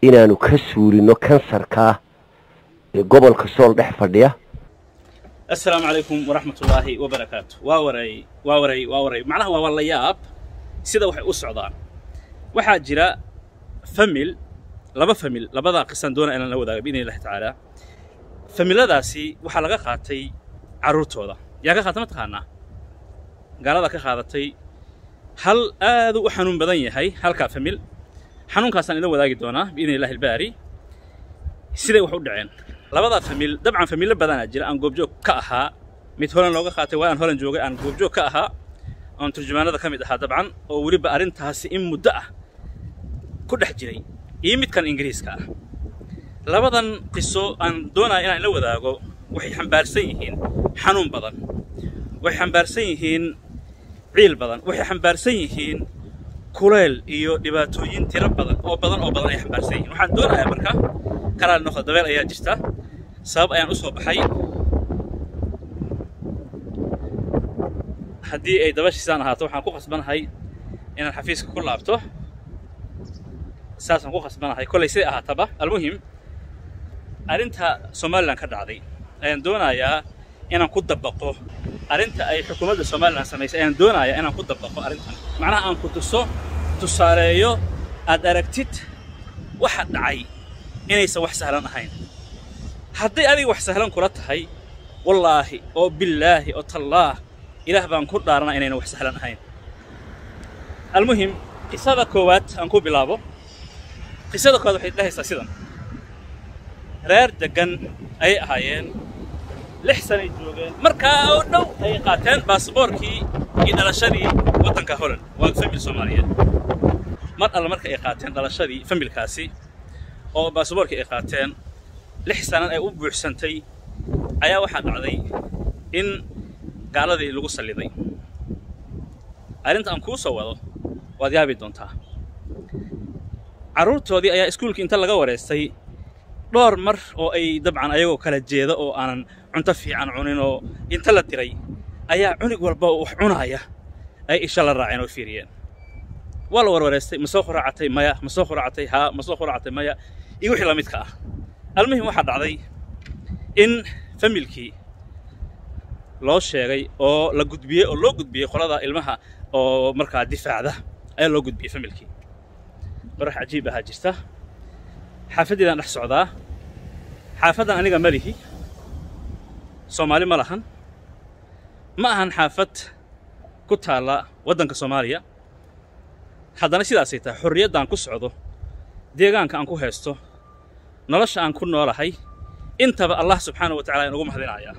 inaanu ka suulino kansarkaa ee gobolka sool dhex fadhiya assalaamu calaykum waraxmatullaahi wabarakaatu waa waray waa waray waa waray macnaha waa walla yaab sida waxay u socdaan waxaa jira famil laba famil labadaa qisaan doona inaan la wadaaga biidni illahi tacaala familadaasi waxaa laga qaatay carruurtooda yaa ka qaata ma taqaanaa gaaladaa ka qaadatay hal aad u xanuun badan yahay halkaa famil xanuunkaasaan ila wadaagi doonaa biidni illahi albaari siday wax u dhaceen labadaa famil dabcan famillo badanaa jira aan goobjoog ka ahaa mid holan looga qaatay waa aan holan joogay aan goobjoog ka ahaa oon turjumaanada ka mid ahaa dabcan oo weliba arrintaasi in muddo ah ku dhex jiray iyo midkan ingiriiska ah labadan qiso aan doonaya inaan ila wadaago waxay xambaarsan yihiin xanuun badan waxay xambaarsan yihiin ciil badan waxay xambaarsan yihiin kuleyl iyo dhibaatooyin tiro badan oo badan oo badan ay xambaarsan yihiin waxaan doonayaa marka kalaal noqda dabeel ayaa jirta sabab ayaan u soo baxay haddii ay dabashiisaan ahaato waxaan ku khasbanahay inaan xafiiska ku laabto saasaan ku khasbanahay kollay siday ahaataba almuhim arrinta somalilan ka dhacday ayaan doonayaa inaan ku dabaqo arrinta ay xukuumadda somalilan samaysay ayaan doonayaa inaan ku dabaqo arrintan macnaha aan ku tuso tusaaleeyo aad aragtid waxa dhacay inaysan wax sahlan ahayn hadday adiga wax sahlan kula tahay wallaahi oo billaahi oo tallaah ilaah baan ku dhaarana inayna wax sahlan ahayn almuhim qisada koowaad aan ku bilaabo qisada koowaad waxay dhahaysaa sidan reer deggan ayay ahaayeen lix sanay joogeen markaa oo dhow ayay qaateen baasboorkii iyo dhalashadii waddanka holand waa famil soomaaliyeed mar alla marka ay qaateen dhalashadii familkaasi oo baasboorkii ay qaateen lix sanan ay u buuxsantay ayaa waxaa dhacday in gaaladii lagu salliday arrinta aan kuu soo wado waad yaabi doontaa carruurtoodii ayaa iskuulkii inta laga wareystay dhowr mar oo ay dabcan ayagoo kala jeeda oo aanan cunto fiican cunin oo inta la diray ayaa cunig walba wax cunaaya ay isha la raaceen oo fiiriyeen waa la warwareystay ma soo quraacatay maya ma soo quraacatay haa ma soo quraacatay maya iyo wixii la midka ah almuhim waxaa dhacday in familkii loo sheegay oo la gudbiyey oo loo gudbiyey qolada ilmaha oo markaa difaacda ayaa loo gudbiyey familkii qorax cajiib ahaa jirta xaafaddeedaan dhex socdaa xaafaddan aniga ma lihi soomaali ma lahan ma ahan xaafad ku taalla waddanka soomaaliya haddana sidaasay tahay xorriyaddaan ku socdo deegaanka aan ku haysto nolosha aan ku noolahay intaba allah subxaanahu wa tacala aan ugu mahadinayaa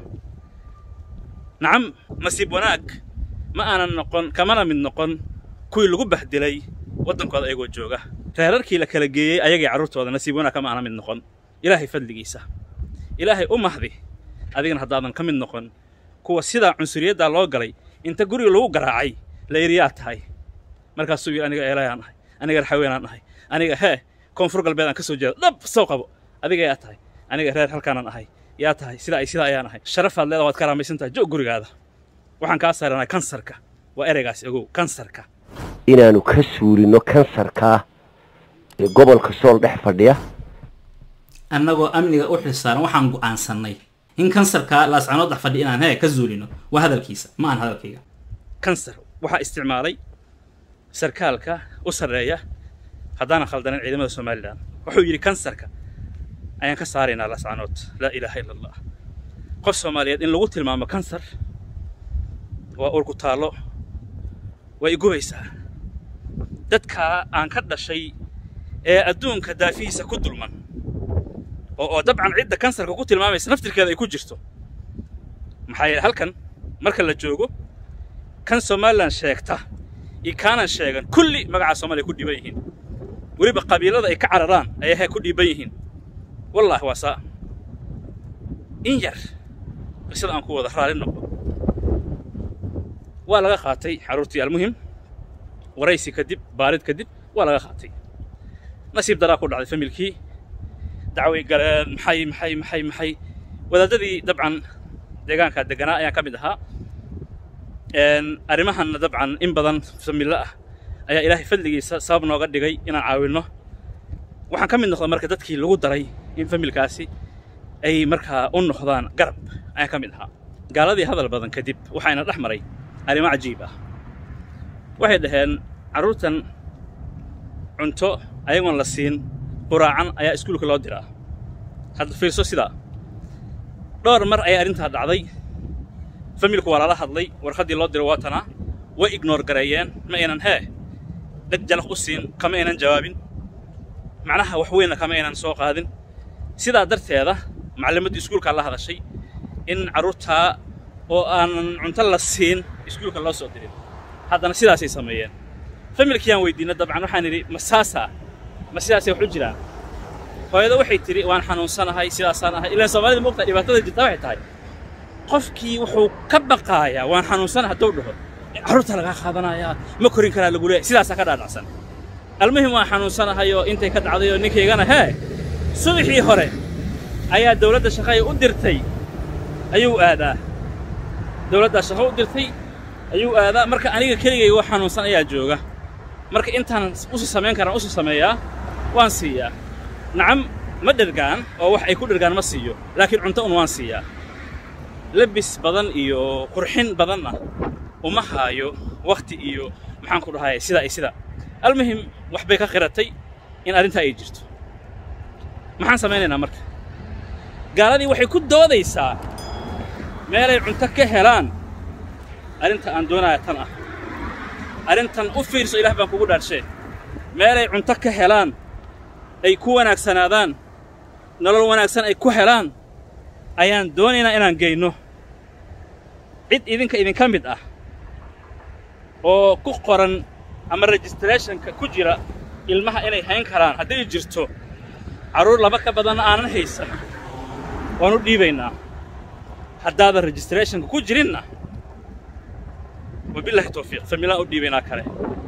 nacam nasiib wanaag ma aanan noqon kamana mid noqon kuwii lagu bahdilay waddankooda ayagoo jooga reerarkii la kala geeyey ayagii carruurtooda nasiib wanaag kama aanan mid noqon ilaahay fadligiisa ilaahay u mahdi adigana haddaadan ka mid noqon kuwa sidaa cunsuriyaddaa loo galay inta guriga lagu garaacay la yidhi tahay markaasuu yidhi aniga eelayaan ahay aniga raxaweenaan ahay aniga hee koonfur galbeed aan ka soo jeeda dhab soo qabo adiga yaa tahay aniga reer halkaanaan ahay yaa tahay sidaa ay sidaa ayaan ahay sharafaad leeda waad ka raamaysan tahay joog gurigaada waxaan kaa saaranay kansarka waa ereygaas ogow kansarka inaanu ka suulino kansarkaa ee gobolka sool dhex fadhiya annagoo amniga u xilsaaran waxaan go'aansannay in kansarka laascanood dhex fadhi inaan hee ka zuulino waa hadalkiisa ma aan hadalkayga kansar waxaa isticmaalay sarkaalka u sarreeya haddaanan khaldanin ciidamada somalilan wuxuu yidhi kansarka ayaan ka saaraynaa laascanood laa ilaaha ila allah qof soomaaliyeed in lagu tilmaamo kansar waa urku taallo way igubaysaa dadkaa aan ka dhashay ee adduunka daafihiisa ku dulman oo oo dabcan cidda kansarka ku tilmaamaysa naftirkeeda ay ku jirto maxaa yeele halkan marka la joogo kan somalilan sheegta iyo kaanan sheegan kulli magacaa soomaaliya ku dhiiban yihiin weliba qabiilada ay ka cararaan ayay he ku dhiiban yihiin wallaahi waa saa in yar qisada aan ku wada raali noqdo waa laga qaatay carruurtii almuhim waraysi kadib baarid kadib waa laga qaatay nasiib daraa ku dhacday familkii dacway galeen maxay maxay maxay maxay wadaadadii dabcan deegaanka deganaa ayaan ka mid ahaa arrimahanna dabcan in badan familo ah ayaa ilaahay fadligiisa sabab nooga dhigay inaan caawinno waxaan ka mid noqday marka dadkii lagu daray in familkaasi ay markaa u noqdaan garab ayaan ka mid ahaa gaaladii hadal badan kadib waxayna dhex maray arrimo cajiib ah waxay dhaheen carruurtan cunto ayagoon la siin quraacan ayaa iskuulka loo diraa hadda fiirso sidaa dhowr mar ayaa arrintaa dhacday familku waa lala hadlay warqaddii loo diray waatanaa way ignoor gareeyeen ma aynan hee dheg jalaq u siin kama aynan jawaabin macnaha wax weynna kama aynan soo qaadin sidaa darteeda macallimaddii iskuulkaa la hadashay in carruurtaa oo aanan cunto la siin iskuulka loo soo dirin haddana sidaasay sameeyeen familkiyaan weydiinay dabcan waxaan idhi ma saasaa ma sidaasay wax u jiraan hooyada waxay tidhi waan xanuunsanahay sidaasaan ahay ilaan soomaalida moogtaa dhibaatada jirta waxay tahay qofkii wuxuu ka baqaayaa waan xanuunsana hadduu dhaho carruurta lagaa qaadanayaa ma korin karaa lagu leeyahay sidaasaa ka dhaadhacsan almuhim waan xanuunsanahayoo intay ka dhacdayoo ninkaygana hee subaxii hore ayaa dawladda shaqaya u dirtay ayuu aadaa dawladdaa shaqo u dirtay ayuu aadaa marka aniga keligayga oo xanuunsan ayaa jooga marka intaan usi samayn karaan usi sameeyaa waan siiyaa nacam ma dhergaan oo wax ay ku dhergaan ma siiyo laakiin cunto un waan siiyaa lebis badan iyo qurxin badanna uma haayo wakhti iyo maxaan ku dhahay sida ay sida almuhim wax bay ka qiratay in arrintaa ay jirto maxaan samaynaynaa marka gaaladii waxay ku doodaysaa meelay cunto ka helaan arrinta aan doonaya tan ah arrintan u fiirso ilaah baan kugu dhaarshee meelay cunto ka helaan ay ku wanaagsanaadaan nolol wanaagsan ay ku helaan ayaan doonaynaa inaan geyno cid idinka idinka mid ah oo ku qoran ama registrationka ku jira ilmaha inay hayn karaan hadday jirto carruur laba ka badanna aanan haysan waan u dhiibaynaa haddaadan registrationka ku jirinna wabillahi tawfiiq familaan u dhiibaynaa kale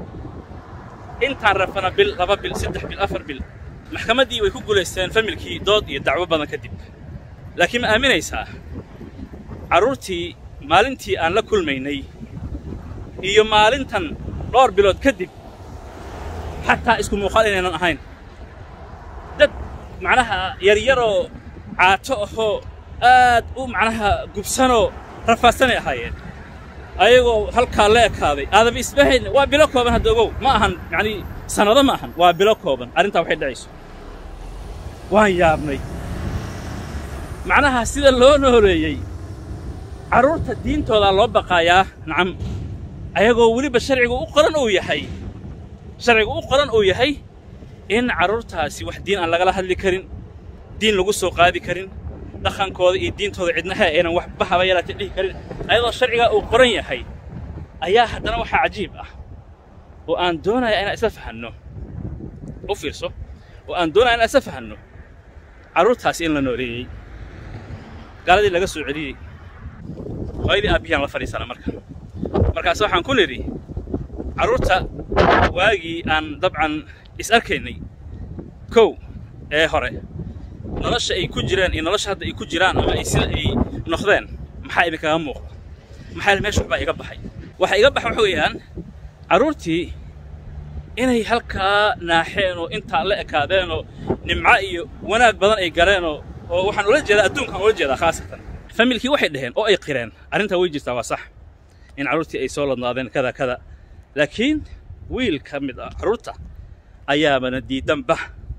intaan rafana bil laba bil saddex bil afar bil maxkamaddii way ku guulaysteen familkii dood iyo dacwo badan kadib laakiin ma aaminaysaa carruurtii maalintii aan la kulmaynay iyo maalintan dhowr bilood kadib xataa isku muuqaal inaynan ahayn dad macnaha yaryaroo caato ahoo aad u macnaha gubsanoo rafaadsanay ahaayeen ayagoo halkaa la ekaaday aadaba isbahayn waa bilo kooban hadda ogow ma ahan yacnii sannado ma ahan waa bilo kooban arrintaa waxay dhacayso waan yaabnay macnaha sida loo nooleeyey carruurta diintoodaa loo baqaayaa nacam ayagoo weliba sharcigu u qoran uu yahay sharcigu u qoran uu yahay in carruurtaasi wax diin aan lagala hadli karin diin lagu soo qaadi karin dhaqankooda iyo diintooda cidnaha aynan waxba haba yaraatay dhihi karin ayadoo sharcigaa uu qoran yahay ayaa haddana waxaa cajiib ah oo aan doonaya inaan isla fahanno u fiirso oo aan doonaya inaan isla fahanno carruurtaasi in la nooleeyey gaaladii laga soo celiyey hooyadii aabbiyaan la fadhiisana marka markaas waxaan ku nidhi carruurta waagii aan dabcan is arkaynay kow ee hore nolosha ay ku jireen iyo nolosha hadda ay ku jiraan ama ay sida ay noqdeen maxaa idinkaga muuqda maxaa yeel meesha waxbaa iga baxay waxa iga baxa waxa weeyaan carruurtii inay halkaa naaxeen oo intaa la ekaadeen oo nimco iyo wanaag badan ay galeenoo oo waxaan ula jeedaa adduunkaan ula jeedaa khaasatan familkii waxay dhaheen oo ay qireen arrintaa way jirtaa waa sax in carruurtii ay soo ladnaadeen kada kada laakiin wiil ka mid ah carruurta ayaabana diidanba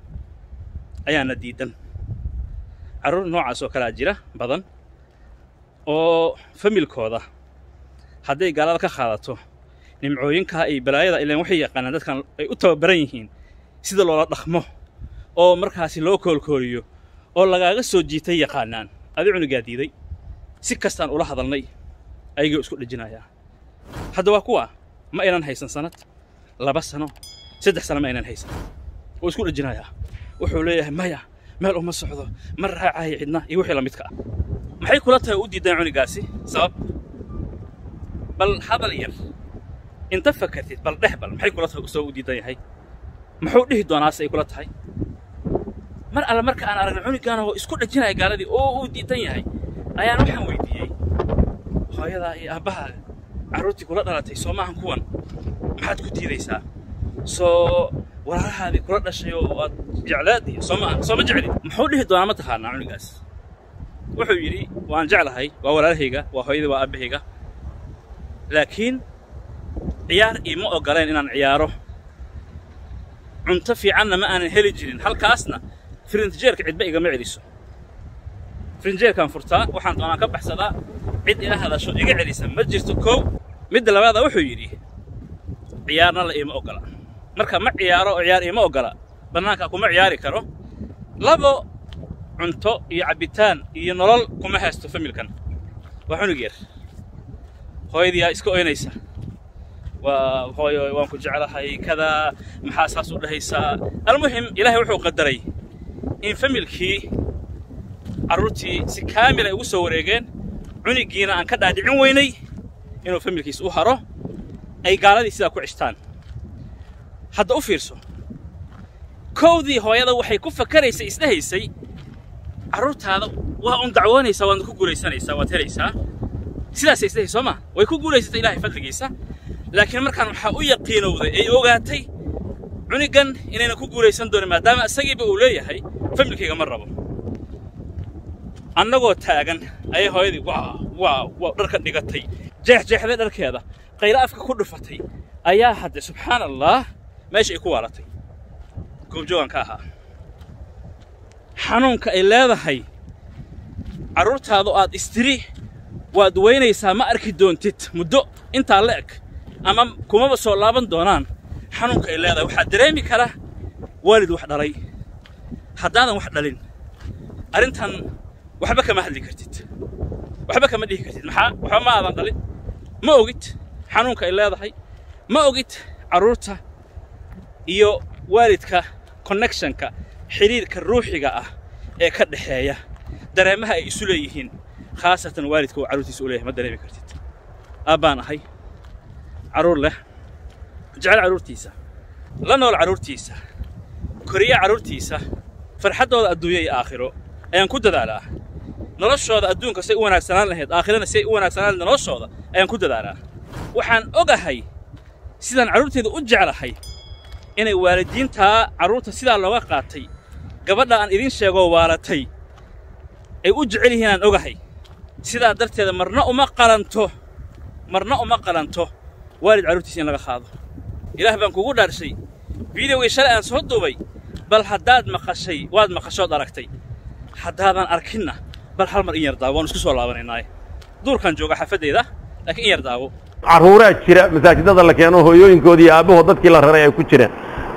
ayaana diidan carruur noocaas oo kalaa jira badan oo familkooda hadday gaalada ka qaadato nimcooyinkaa iyo balaayada ilaan waxay yaqaanaan dadkan ay u tababaran yihiin sida loola dhaqmo oo markaasi loo koolkooliyo oo lagaaga soo jiitay yaqaanaan adi cunugaa diiday si kastaan ula hadalnay ayagoo isku dhejinayaa hadda waa kuwa ma aynan haysan sanad laba sano saddex sano ma aynan haysan oo isku dhejinayaa wuxuu leeyahay maya meel uma socdo ma raacayo cidna iyo wixii la midka ah maxay kula tahay u diidaan cunugaasi sabab bal hadal yar inta fakartid bal dhex bal maxay kula tahay soo u diidan yahay muxuu dhihi doonaase ay kula tahay mar alle marka aan aragna cunugaan oo isku dhajinaya gaaladii oo uu diidan yahay ayaan waxaan weydiiyey hooyadaa iyo aabbahaa carruurtii kula dhalatay soo maahan kuwan maxaad ku diidaysaa soo walaalahaadii kula dhashay oo aad jeclaadii sooma sooma jecli muxuu dhihi doonaa ma taqaanaa cunugaas wuxuu yidhi waan jeclahay waa walaalahayga waa hooyadii waa aabahayga laakiin ciyaar iima ogoleen inaan ciyaaro cunto fiicanna ma aanan heli jirin halkaasna firintijeerka cidba igama celiso firinjeerkaan furtaa waxaan doonaan ka baxsadaa cid ila hadasho iga celisa ma jirto kow midda labaada wuxuu yidhi ciyaarna la iima ogola marka ma ciyaaro oo ciyaar iima ogola bannaanka kuma ciyaari karo labo cunto iyo cabbitaan iyo nolol kuma haysto familkan waa cunug yar hooyadiyaa iska oynaysa waa hooyo waan ku jeclahay kadaa maxaa saas u dhahaysaa almuhim ilaahay wuxuu qadaray in familkii carruurtii si kaamil ay ugu soo wareegeen cunigiina aan ka dhaadhicin weynay inuu familkiis u haro ay gaaladii sidaa ku cishtaan hadda u fiirso kowdii hooyada waxay ku fakaraysay isdhahaysay carruurtaada waa un dacwoonaysaa waadna ku guulaysanaysaa waad helaysaa sidaasay isdhahay soo ma way ku guulaysatay ilaahay fadligiisa laakiin markaan waxaa u yaqiinowday ay ogaatay cunigan inayna ku guulaysan doonin maadaama isagiiba uu leeyahay familkayga ma rabo annagoo taagan ayay hooyadii waa waa waa dharka dhigatay jeexjeexday dharkeeda qaylo afka ku dhufatay ayaa hadde subxaan allah meesha ay ku waalatay goobjoogan ka ahaa xanuunka ay leedahay carruurtaadu aad istiri waad weynaysaa ma arki doontid muddo intaa la eg ama kumaba soo laaban doonaan xanuunka ay leedahay waxaa dareemi kara waalid wax dhalay haddaadan wax dhalin arrintan waxba kama hadli kartid waxba kama dhihi kartid maxaa waxba ma aadan dhalin ma ogid xanuunka ay leedahay ma ogid carruurta iyo waalidka connectionka xidhiirka ruuxiga ah ee ka dhexeeya dareemaha ay isu leeyihiin khaasatan waalidka uu carruurtiisa u leeyahay ma dareemi kartid aabbaan ahay carruur leh jecel carruurtiisa la nool carruurtiisa koriya carruurtiisa farxaddooda adduunyo iyo aakhiro ayaan ku dadaalaa noloshooda adduunka say u wanaagsanaan lahayd aakhirana say u wanaagsanaan lahayd noloshooda ayaan ku dadaalaa waxaan ogahay sidaan carruurteeda u jeclahay inay waalidiintaa carruurta sidaa looga qaatay gabadha aan idin sheegoo waalatay ay u jecel yihiin aan ogahay sidaa darteeda marna uma qalanto marna uma qalanto waalid carruurtiisa in laga qaado ilaah baan kugu dhaarshay fideogii shalay aan soo duubay bal haddaad maqashay waad maqashood aragtay haddaadan arkinna bal hal mar in yar daawo waan isku soo laabanaynaaye duurkaan jooga xafaddayda laakiin in yar daawo carruuraa jira masaajidada la keeno hooyooyinkoodii iyo aabbahood dadkii la raray ay ku jireen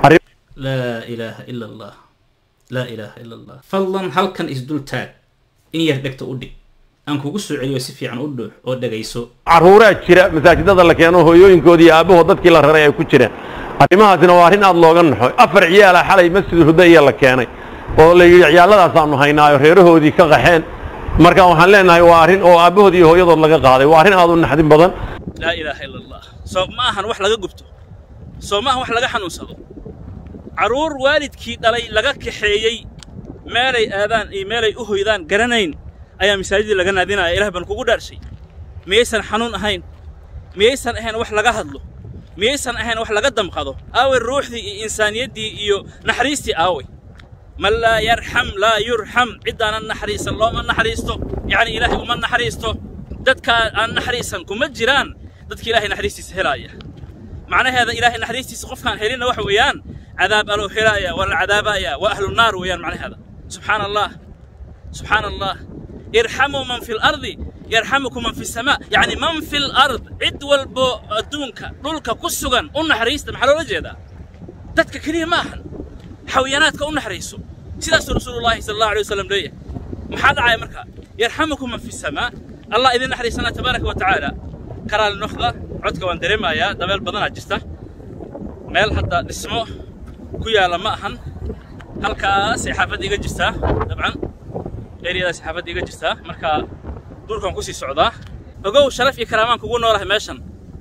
laa ilaaha ila allah laa ilaaha ila allah fadlan halkan isdul taag in yar dhegta u dhig aan kugu soo celiyo si fiican u dhuux oo dhegayso carruuraa jira masaajidada la keeno hooyooyinkoodii iyo aabbahood dadkii la raray ay ku jireen arrimahaasina waa arrin aad looga naxo afar ciyaala xalay masjid hudaya la keenay oo la yidhi ciyaalladaasaanu haynaayo reerahoodii ka qaxeen marka waxaan leenahay waa arrin oo aabbahood iyo hooyadood laga qaaday waa arrin aad u naxdin badan laa ilaaha ila allah soo ma ahan wax laga gubto soo ma ahan wax laga xanuunsado carruur waalidkii dhalay laga kaxeeyey meelay aadaan iyo meelay u hoydaan garanayn ayaa masaajidii laga naadinaya ilaah baan kugu dhaarshay miyaysan xanuun ahayn miyaysan ahayn wax laga hadlo miyaysan ahayn wax laga damqado aaway ruuxdii iyo insaaniyaddii iyo naxariistii aaway man laa yarxam laa yurxam ciddaanan naxariisan looma naxariisto yacni ilaahay uma naxariisto dadka aan naxariisan kuma jiraan dadka ilaahay naxariistiisa helaaya macnaheeda ilaahay naxariistiisa qofkaan helinna waxa weeyaan cadaab aloo helaaya waa la cadaabaaya waa ahlu naar weeyaan macnaheeda subxaana allah subxaana allah irxamuu man fi lardi yarxamukum man fi samaa yacni man fi lard cid walbo adduunka dhulka ku sugan u naxariista maxaa loola jeedaa dadka keliya ma ahan xayaanaadka u naxariiso sidaasuu rasuulullaahi sala allahu alay wasalam leeyahay maxaa dhacaya marka yarxamukum man fi samaa allah idin naxariisana tabaaraka wa tacaala karaali noqda codka waan dareemayaa dabeel badanaa jirta meel hadda dhismo ku yaalla ma ahan halkaasay xaafadda iga jirtaa dabcan eriyadaas xaafadda iga jirtaa marka duurkaan kusii socdaa ogow sharaf iyo karaamaan kugu noolahay meeshan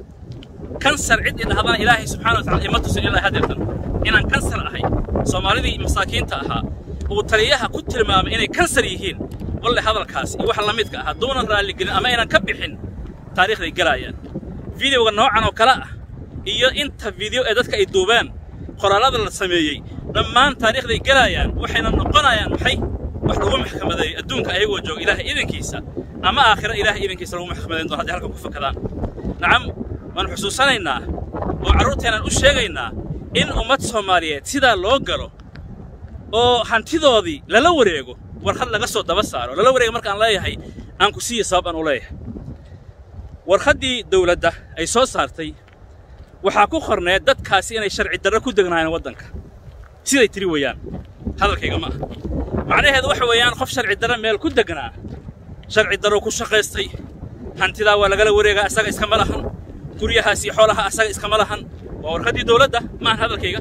kansar cid idhahdana ilaahay subxana wa tacala ima tusin ilaa hadeertan inaan kansar ahay soomaalidii masaakiinta ahaa uu taliyaha ku tilmaamay inay kansar yihiin walle hadalkaas iyo waxa la midka ah hadduunan raalligelin ama aynan ka bixin taariikhday gelaayaan fideoga noocan oo kale ah iyo inta video ee dadka ay duubeen qoraallada la sameeyey dhammaan taariikhday gelayaan waxayna noqonayaan maxay wax lagu maxkamadeeyo adduunka ayagoo jooga ilaahay idankiisa ama aakhira ilaahay idankiisa lagu maxkamadayn doono hadday halkan ku fakadaan nacam waan xusuusanaynaa oo carruurteenaan u sheegaynaa in ummad soomaaliyeed sidaa loo galo oo hantidoodii lala wareego warqad laga soo daba saaro lala wareega markaan leeyahay aan ku siiya sabab aan u leeyahay warqaddii dawladda ay soo saartay waxaa ku qorneed dadkaasi inay sharci darro ku degnaayeen waddanka siday tiri weeyaan hadalkayga ma aha macnaheedu waxa weeyaan qof sharci darro meel ku degnaa sharci darro ku shaqaystay hantidaa waa lagala wareegaa asaga iskama lahan guryahaas iyo xoolaha asaga iskama lahan waa warqaddii dawladda maahan hadalkayga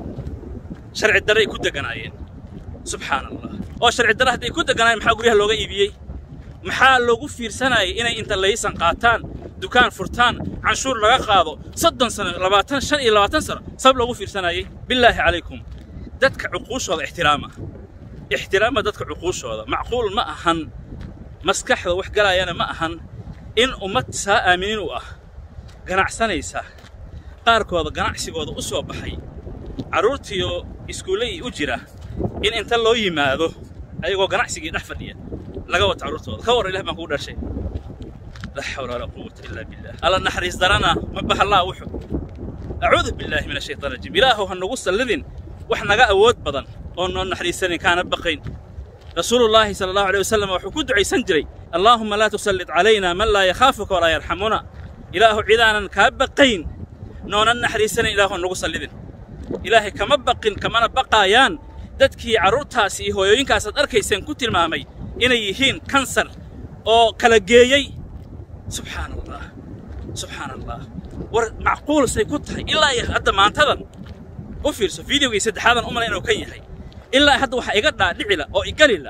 sharci darray ku deganaayeen subxaana allah oo sharci darro hadday ku deganaayeen maxaa guryaha looga iibiyey maxaa loogu fiirsanayay inay inta laysan qaataan dukaan furtaan canshuur laga qaado soddon sano labaatan shan iyo labaatan sano sabab loogu fiirsanayay bilaahi calaykum dadka cuquushooda ixtiraama ixtiraama dadka cuquushooda macquul ma ahan maskaxda wax galaayana ma ahan in ummad saa aaminiin u ah ganacsanaysa qaarkooda ganacsigooda u soo baxay carruurtiioo iskuullahii u jira in inta loo yimaado ayagoo ganacsigii dhex fadhiya laga wato carruurtooda ka warran ilah baan kugu dhashay laa xawla walaa quwata ilaa billah alla naxariis darana ma bahallaa wuxu acuudu billaahi min ashaytaan rajiim ilaahow ha nagu sallidin wax naga awood badan oo noo naxariisanin kaana baqayn rasuulullaahi sala allahu alay wasalam wuxuu ku ducaysan jiray allaahumma laa tusallid calaynaa man laa yakhaafuka walaa yarxamuna ilaahu cidaanan kaa baqayn noonan naxariisanin ilaahu nagu sallidin ilaahay kama baqin kamana baqaayaan dadkii carruurtaasi iyo hooyooyinkaasaad arkayseen ku tilmaamay inay yihiin kansar oo kala geeyey subxaana allah subxaana allah war macquulsay ku tahay ilaa iyo hadda maantadan u fiirso fideogii saddexaadan u malay inuu kan yahay ilaa hadda waxaa iga dhaadhicila oo igalila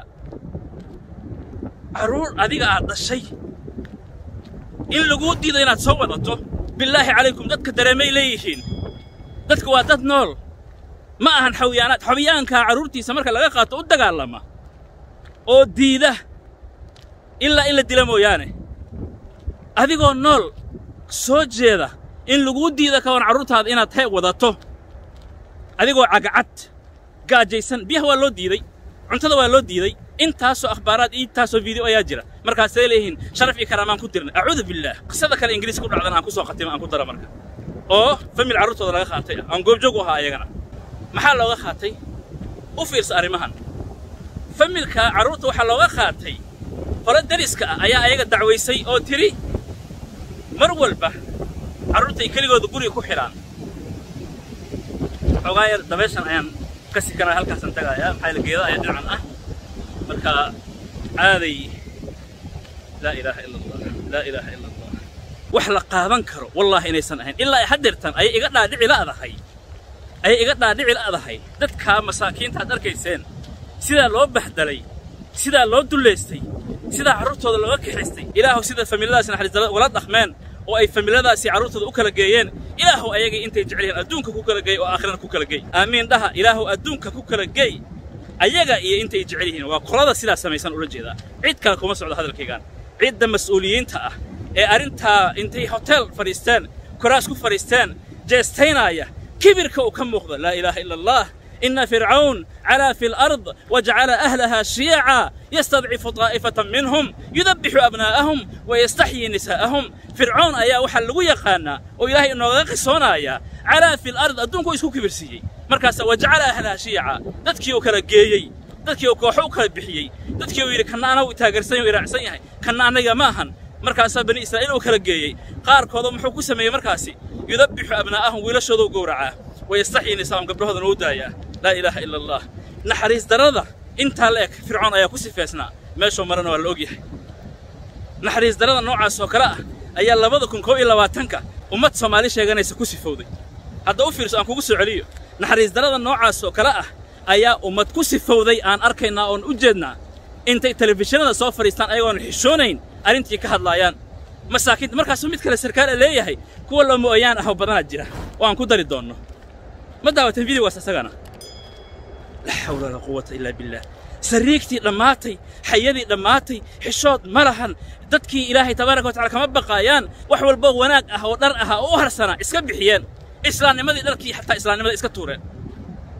carruur adiga aad dhashay in laguu diido inaad soo wadato bilaahi calaykum dadka dareemay leeyihiin dadka waa dad nool ma ahan xawiyaanaad xawiyaankaa carruurtiisa marka laga qaato u dagaalama oo diida ilaa in la dila mooyaane adigoo nool soo jeeda in laguu diida ka wan carruurtaada inaad he wadato adigoo cagacad gaajaysan biyaha waa loo diiday cuntada waa loo diiday intaasoo akhbaaraad iyo intaasoo video ayaa jira markaasay leeyihiin sharaf iyo karaamaan ku dirnay acuudu billaah qisada kale ingiriis ku dhacdana aan ku soo khatimo aan ku dara marka oo famil carruurtooda laga qaatay aan goobjoog u ahaa ayagana maxaa looga qaatay u fiirsa arrimahan familka carruurta waxaa looga qaatay hore dariska ah ayaa ayaga dacwaysay oo tiri mar walba carruurtay keligooda guriga ku xidhaan xoogaa yar dabeeshan ayaan ka sikanaya halkaasaan tagaayaa maxaa yaele geeda ayaa dhinacan ah marka caaday laa ilaaha ila allah laa ilaaha ila allah wax la qaadan karo wallaahi inaysan ahayn ilaa ay haddeertan ayay iga dhaadhici la'dahay ayay iga dhaadhici la'dahay dadkaa masaakiinta aad arkayseen sidaa loo bahdalay sidaa loo dullaystay sidaa carruurtooda looga kaxaystay ilaahu sida familadaasi naxariisdalada ugala dhaqmeen oo ay familadaasi carruurtooda u kala geeyeen ilaahu ayagay intay jecel yihiin adduunka ku kala geey oo aakhirana ku kala geey aamiin dhaha ilaahu adduunka ku kala geey ayaga iyo intay jecel yihiin waa qolada sidaa samaysan ula jeedaa cid kale kuma socdo hadalkaygaan cidda mas'uuliyiinta ah ee arrintaa intay hotel fadhiisteen koraas ku fadhiisteen jeestaynaaya kibirka uu ka muuqdo laa ilaaha ila allah إن فرعون علا في الأرض وجعل أهلها شيعا يستضعف طائفة منهم يذبح أبناءهم ويستحيي نساءهم فرعون أيا وحل لغو يقانا وإلهي إنه غيقصونا أيا علا في الأرض أدونكو يسكو كبرسيي مركز وجعل أهلها شيعا دادكي وكلا جيي دادكي وكوحو وكلا بحيي دادكي ويري كنا أنا وتاقرسين ويرعسين يهي كنا أنا يماهن مركز بني إسرائيل وكلا جيي قار كوضو محوكو سمي مركزي يذبح أبناءهم ويلشدو قورعاه ويستحيي نساءهم قبلهذا نودايا لا إله إلا الله نحريس درادة انت لك فرعون أيا كسي فيسنا ماشو مرنا ولا أوجيه نحريس درادة نوع سوكرا أيا لبضا كن كوي لواتنكا ومت سومالي شيغانيس كسي فودي هذا أوفيرس أن كوكسو عليو نحريس درادة نوع سوكرا أيا ومت كسي فودي أن أركينا أن أجدنا انت تلفزيون سو فريستان أيوان حشونين أرنتي كهدلايان masaakiinta markaasuu mid kale sarkaal leeyahay kuwa loo mooyaan ah oo badanaa jira oo aan ku dari doonno ma daawatan videogaas asagana laa xawla walaa quwata ilaa billaah sariigtii dhammaatay xayadii dhammaatay xishood ma lahan dadkii ilaahay tabaaraka watacala kama baqaayaan wax walbo wanaag ah oo dhar ah oo u harsanaa iska bixiyeen islaamnimadii dharkii xataa islaamnimada iska tuureen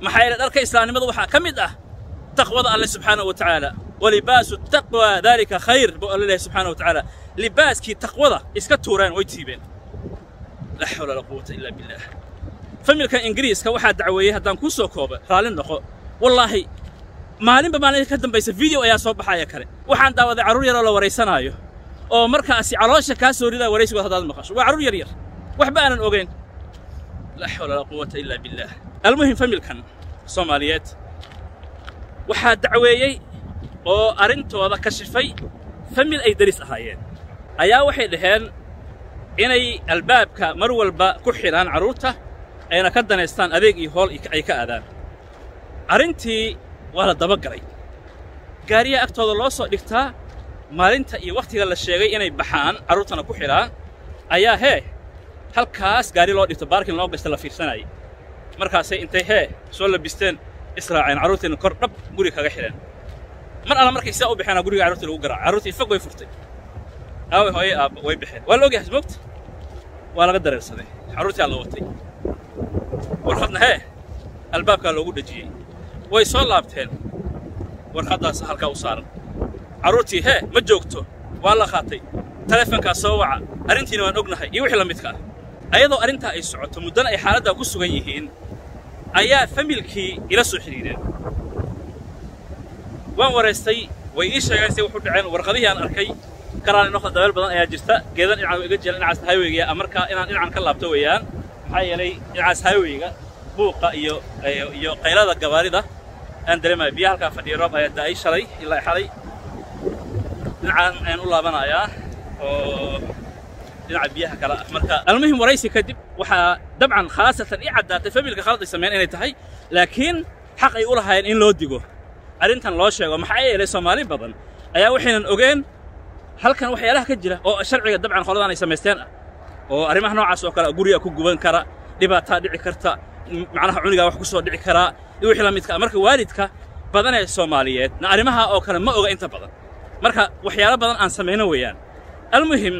maxaa yeele dharka islaamnimada waxaa ka mid ah taqwada alle subxaanahu wa tacaala walibaasu taqwa daalika khayr buu alle leeyahay subxaanahu wa tacaala libaaskii taqwada iska tuureen way tiibeen laa xawla walaa quwata illa billah familka ingiriiska waxaa dacweeyey haddaan kuu soo koobo raalli noqo wallaahi maalinba maalin ka dambaysa video ayaa soo baxaya kale waxaan daawaday carruur yaroo la waraysanaayo oo markaasi caloosha kaa soo ridaa waraysigood haddaad maqasho waa carruur yar yar waxba aanan ogeyn laa xawla walaa quwata illa billah almuhim familkan soomaaliyeed waxaa dacweeyey oo arrintooda kashifay famil ay deris ahaayeen ayaa waxay dhaheen inay albaabka mar walba ku xidhaan carruurta ayna ka danaystaan adeeg iyo hool ay ka aadaan arrintii waa la dabagalay gaariyaa agtooda loo soo dhigtaa maalinta iyo wakhtiga la sheegay inay baxaan carruurtana ku xidhaan ayaa hee halkaas gaari loo dhigto baarkin loo gashta la fiirsanayay markaasay intay hee soo labisteen israaceen carruurtiina kor dhab guri kaga xidheen mar alla markay sidaa u baxeena guriga carruurtii lagu garaaca carruurtii fog way furtay aaway hooye aabba way baxeen waa la ogyahay moogta waa laga dareersaday carruurtii aa la watay warqadna hee albaabkaa loogu dhejiyey way soo laabteen warqaddaas halkaa u saaran carruurtii hee ma joogto waa la qaatay taleefonkaa soo waca arrintiina waan ognahay iyo wixii la midka ah ayadoo arrintaa ay socoto muddana ay xaaladdaa ku sugan yihiin ayaa familkii ila soo xidhiidheen waan waraystay way ii sheegeen say wuxu dhaceen warqadihii aan arkay karaani noqda dabeel badan ayaa jirta geedan dhinacaan iga jira dhinacaas highwayga markaa inaan dhinacan ka laabto weeyaan maxaa yeelay dhinacaas highwayga buuqa iyo iyo qaylada gabaarida aan dareemaya biyaha halkaa fadhiya roob ayaa daa'ay shalay ilaa xalay dhinacaan ayaan u laabanayaa oo dhinaca biyaha kale ah marka almuhim waraysi kadib waxaa dabcan khaasatan i caddaatay familka khalad ay sameeyeen inay tahay laakiin xaq ay u lahaayeen in loo digo arrintan loo sheego maxaa yeelay soomaali badan ayaa waxaynan ogeen halkan waxyaalaha ka jira oo sharciga dabcan qoladan ay samaysteen ah oo arrimaha noocaas oo kale guriga ku guban kara dhibaataa dhici karta macnaha cunigaa wax ku soo dhici karaa iyo wixii la midka ah marka waalidka badan ee soomaaliyeed na arrimaha oo kale ma oga inta badan marka waxyaalo badan aan samayno weeyaan almuhim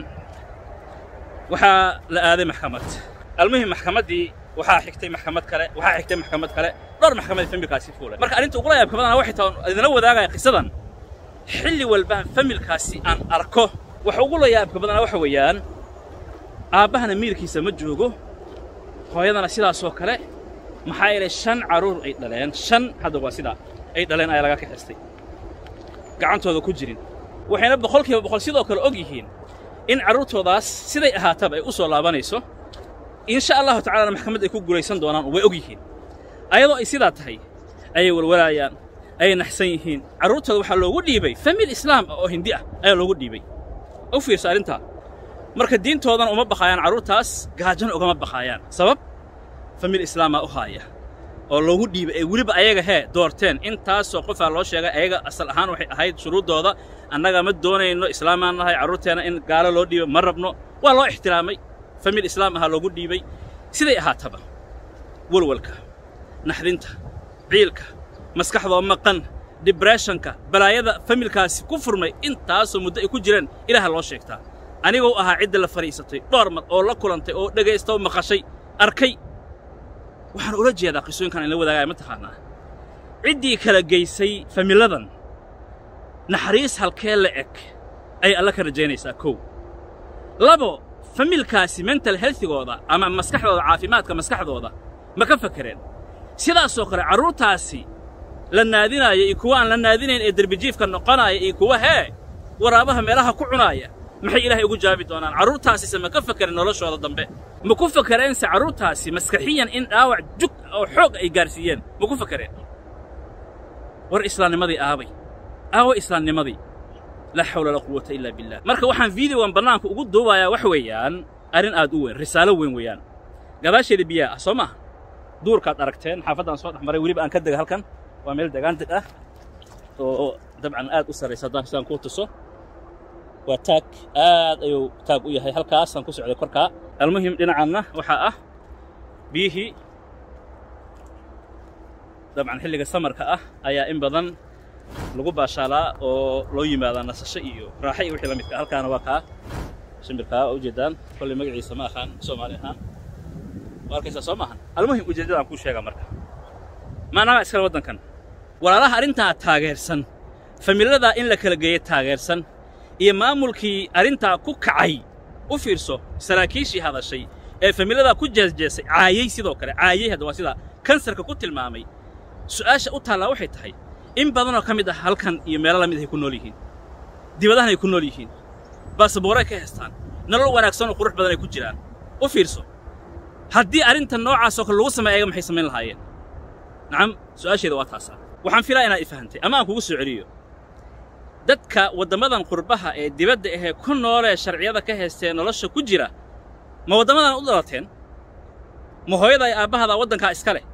waxaa la aaday maxkamad almuhim maxkamaddii waxaa xigtay maxkamad kale waxaa xigtay maxkamad kale dhowr maxkamad familkaasi fuulay marka arrinta ugula yaabka badana waxay tahay idinla wadaagaya qisadan xilli walbaan familkaasi aan arko waxa ugula yaabka badana waxa weeyaan aabbahana miirkiisa ma joogo hooyadana sidaasoo kale maxaa yeelay shan carruur ay dhaleen shan hadda waa sidaa ay dhaleen ayaa laga kaxistay gacantooda ku jirin waxayna boqolkiiba boqol sidoo kale og yihiin in carruurtoodaas siday ahaataba ay u soo laabanayso insha allahu tacalana maxkamad ay ku guulaysan doonaan way og yihiin ayadoo ay sidaa tahay ayay walwalaayaan ayay naxsan yihiin carruurtooda waxaa loogu dhiibay famil islaam ah oo hindi ah ayaa loogu dhiibay u fiirso arrintaa marka diintoodana uma baqaayaan carruurtaas gaajana ugama baqaayaan sabab famil islaamaa u haaya oo loogu dhiibay ee weliba ayaga hee doorteen intaasoo qofaa loo sheegay ayaga asal ahaan waxay ahayd shuruuddooda annaga ma doonayno islaamaan nahay carruurteenna in gaalo loo dhiibo ma rabno waa loo ixtiraamay famil islaam ahaa loogu dhiibay siday ahaataba walwalka naxdinta ciilka maskaxdoo maqan dibresshonka balaayada familkaasi ku furmay intaasoo muddo ay ku jireen ilaaha loo sheegtaa anigoo ahaa cidda la fadhiisatay dhowr mar oo la kulantay oo dhegaysta oo maqashay arkay waxaan ula jeedaa qisooyinkan inla wadaagaya ma taqaanaa ciddii kala geysay familadan naxariis halkee la eg ayay alla ka rajaynaysaa kow labo familkaasi mental healthigooda ama maskaxdooda caafimaadka maskaxdooda ma ka fakereen sidaasoo kale carruurtaasi la naadinaaya iyo kuwa aan la naadinayn ee derbijiifka noqonaaya iyo kuwa hee waraabaha meelaha ku cunaaya maxay ilaahay ugu jaabi doonaan carruurtaasise ma ka fakereen noloshooda dambe ma ku fakereense carruurtaasi maskaxiyan in dhaawac jug oo xoog ay gaarsiiyeen ma ku fakereen war islaamnimadii aabay aawo islaamnimadii laa xawla walaa quwata ilaa billah marka waxaan videogan bannaanka ugu duubayaa wax weeyaan arrin aad u weyn risaalo weyn weeyaan gadaasheeda biyaa ah soo maaha duurkaad aragteen xaafaddaan soo dhex maray weliba aan ka dega halkan waa meel degaan deg ah oo dabcan aad u sarraysa haddaan sidaan kuu tuso waa taag aad ayuu taag u yahay halkaasaan ku socday korkaa almuhim dhinacanna waxaa ah biyihii dabcan xilliga samarka ah ayaa in badan lagu baashaalaa oo loo yimaadaa nasasho iyo raaxa iyo wixii la midka halkaana waa kaa shimbirkaa waa ujeedaan kolley magaciisa ma aqaan soomaali ahaan waa arkaysaa soo maahan almuhim ujeeddadaan kuu sheegaa marka maanaama iskale waddankan walaalaha arrintaa taageersan familadaa in la kala geeya taageersan iyo maamulkii arrintaa ku kacay u fiirso saraakiishii hadashay ee familadaa ku jeesjeesay caayey sidoo kale caayey hadda waa sidaa kansarka ku tilmaamay su'aasha u taallaa waxay tahay in badanoo ka mid ah halkan iyo meelo la mid ay ku nool yihiin dibadahan ay ku nool yihiin baasaboorey ka haystaan nolol wanaagsan oo qurux badan ay ku jiraan u fiirso haddii arrintan noocaasoo kale lagu sameeya ayaga maxay samayn lahaayeen nacam su'aasheeda waa taasaa waxaan filaa inaad i fahantay ama aan kugu soo celiyo dadka waddammadan qurbaha ee dibadda ahee ku noolee sharciyada ka haystee nolosha ku jira ma waddamadan u dhalateen ma hooyada ay aabbahada waddankaa iska leh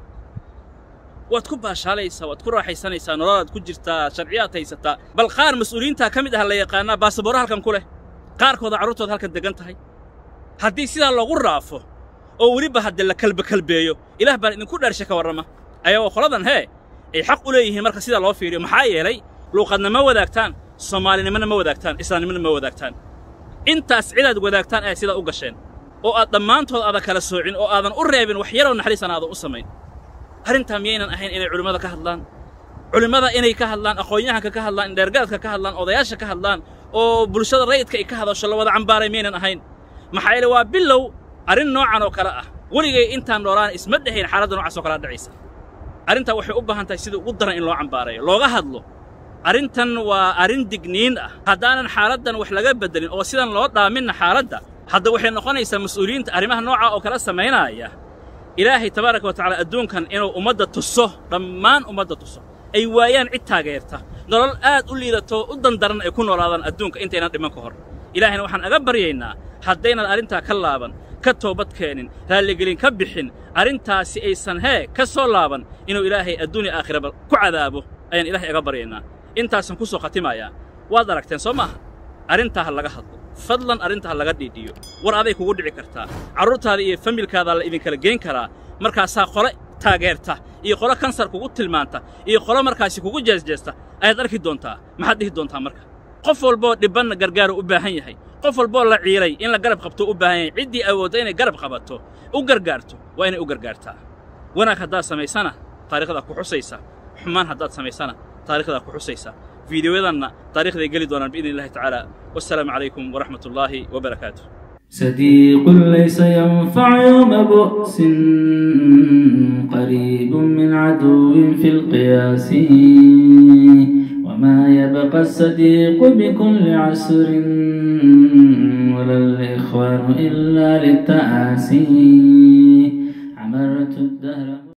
waad ku baashaalaysaa waad ku raaxaysanaysaa nololaad ku jirtaa sharciyaad haysataa bal qaar mas'uuliyiintaa ka mid ah la yaqaanaa baasabooro halkan ku leh qaarkooda carruurtooda halkan degan tahay haddii sidaa loogu raafo oo weliba hadde la kalbekalbeeyo ilaah baan idinku dhaarshe ka warrama ayagoo qoladan hee ay xaq u leeyihiin marka sidaa loo fiiriyo maxaa yeelay luuqadna ma wadaagtaan soomaalinimona ma wadaagtaan islaamnimona ma wadaagtaan intaas cidaad wadaagtaan aad sidaa u gasheen oo aad dhammaantood aadan kala soocin oo aadan u reebin wax yaroo naxariisan aadan u samayn arrintaa miyaynan ahayn inay culimmada ka hadlaan culimmada inay ka hadlaan aqoon-yahanka ka hadlaan indheergaradka ka hadlaan odayaasha ka hadlaan oo bulshada rayidka ay ka hadasho la wada cambaaray miyaynan ahayn maxaa yeele waa bilow arrin noocan oo kale ah weligay intaan noolaan isma dhehayn xaaladda noocaas oo kalea dhacaysa arrintaa waxay u baahan tahay sida ugu daran in loo cambaarayo looga hadlo arrintan waa arrin digniin ah haddaanan xaaladdan wax laga beddelin oo sidan loo dhaaminna xaaladda hadda waxay noqonaysaa mas'uuliyiinta arrimaha noocaa oo kala samaynaaya ilaahay tabaaraka wa tacala adduunkan inuu ummadda tuso dhammaan ummadda tuso ay waayaan cid taageerta nolol aad u liidato u dandaran ay ku noolaadaan adduunka intaynan dhiman ka hor ilaahayna waxaan aga baryaynaa haddaynan arrintaa ka laaban ka toobad keenin raalligelin ka bixin arrintaasi aysan hee ka soo laaban inuu ilaahay adduunya aakhiraba ku cadaabo ayaan ilaahay aga baryaynaa intaasan ku soo khatimayaa waad aragteen soo maaha arrintaa ha laga hadlo fadlan arrintaa ha laga dhiidhiyo war aday kugu dhici kartaa carruurtaada iyo familkaadaa la idinkala geyn karaa markaasaa qole taageerta iyo qolo kansar kugu tilmaanta iyo qolo markaasi kugu jeesjeesta ayaad arki doontaa maxaad dhihi doontaa marka qof walboo dhibbanna gargaaru u baahan yahay qof walboo la ciilay in la garab qabto u baahan yahay ciddii awoodda inay garab qabato u gargaarto waa inay u gargaartaa wanaag haddaad samaysana taariikhdaa ku xusaysa xumaan haddaad samaysana taarikhdaa ku xusaysa fiidiyoyadanna taarikhday geli doonaan biidni illahi tacaala wassalaamu calaykum waraxmat ullaahi wabarakaatuh صديق ليس ينفع يوم بؤس قريب من عدو في القياس وما يبقى الصديق بكل عسر ولا الإخوان إلا للتآسي عمرت الدهر